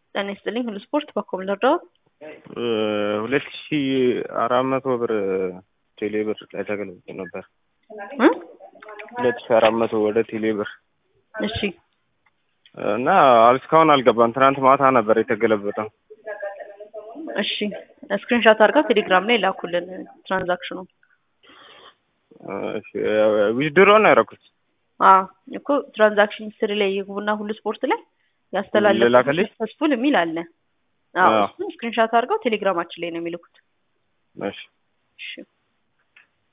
ጤና ይስጥልኝ ሁሉ ስፖርት በኮም ልርዳዎት? ሁለት ሺ አራት መቶ ብር ቴሌ ብር ላይ ተገልብጦ ነበር። እ? ሁለት ሺ አራት መቶ ወደ ቴሌ ብር እሺ እና እስካሁን አልገባም። ትናንት ማታ ነበር የተገለበጠው። እሺ ስክሪንሻት አድርገው ቴሌግራም ላይ ላኩልን ትራንዛክሽኑ። ዊዝድሮ ነው ያደረኩት። አዎ እኮ ትራንዛክሽን ሂስትሪ ላይ ይግቡና ሁሉ ስፖርት ላይ ያስተላለፉ ልላክልኝ? ሰክሰስፉል የሚል አለ። አዎ አዎ። እሱን ስክሪንሻት አድርገው ቴሌግራማችን ላይ ነው የሚልኩት። እሺ እሺ